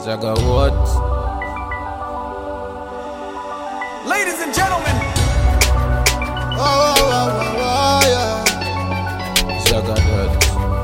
Zaga what? Ladies and gentlemen, Oh, oh, oh, oh, oh, yeah. Zaga that.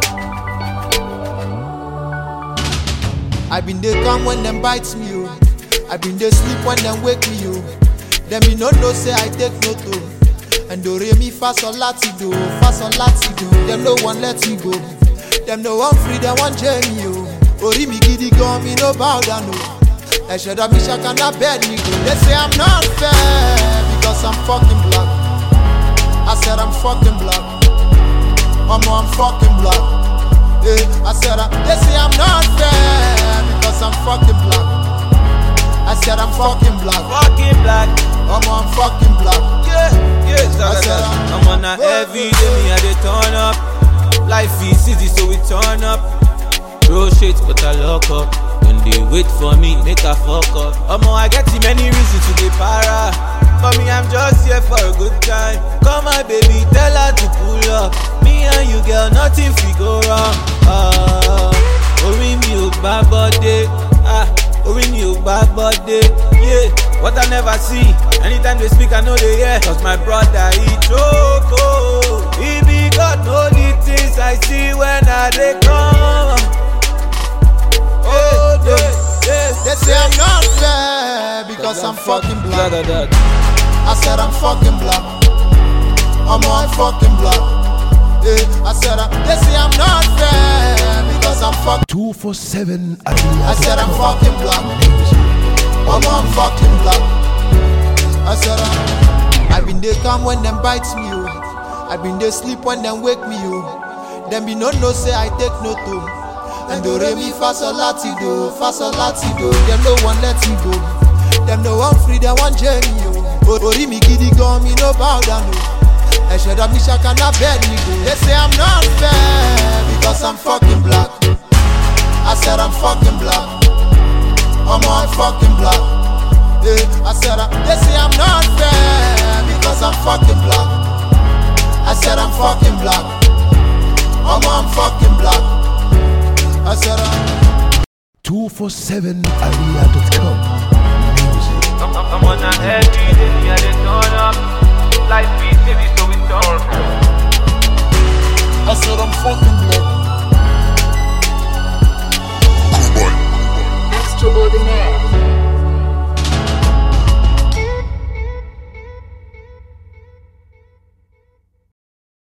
I been dey calm when them bites me, oh. I been dey sleep when them wake me, oh. Them me no know say I take no to. And do re mi fa sol lati do, fa sol lati do. Them no one let me go. Them no one free, them one journey, oh. Ori mi gidi gan, me no bow down, oh. Ẹ̀ṣẹ̀dá mi ṣàkànnà bed me go. They say I'm not fair because I'm fucking black. I said I'm fucking black. Mama, I'm fucking black. Yeah, I said I, they say I'm not fair because I'm fucking black. I said I'm fucking black. Fucking black. Mama, I'm fucking black. Yeah, yeah, Zaga said that. I'm- I'm on a every day, me I dey turn up. Life is easy, so we turn up. Bro shit, but I lock up. When they wait for me, make a fuck up. Omo, I get too many reasons to get para. For me, I'm just here for a good time. Come my baby, tell her to pull up. Me and you, girl, nothing fi go wrong. Ah, orí mi ò gbá bọ́dé. Ah, orí mi ò gbá bọ́dé. Yeah, what I never see. Anytime they speak, I know they hear. Cause my brother, he choke. oh. He be God, know the things I see when I dey come. Oh, yeah, yeah. They say I'm not fair because I'm fucking black. Zaga that. I said I'm fucking black. Mama, I'm fucking black. Yeah, I said I, they say I'm not fair because I'm fucking. 247 I said I'm fucking black. Mama, I'm fucking black. I said I, I been dey calm when them bites me, oh. I been dey sleep when them wake me, oh. Them be no know say I take no to. And do re mi fa sol lati do, fa sol lati do. Them no one let me go. Them no one free, them one journey, oh. Ori mi gidi gan, me no bow down, oh. Ẹ̀ṣẹ̀dá mi ṣàkànnà bed me go. They say I'm not fair because I'm fucking black. I said I'm fucking black. I'm on fucking black. Yeah, I said I, they say I'm not fair because I'm fucking black. I said I'm fucking black. I'm on fucking black. I said I. 247area.com Music. I'm, I'm I'm on a every day, me I dey turn up. Life is easy, so we turn.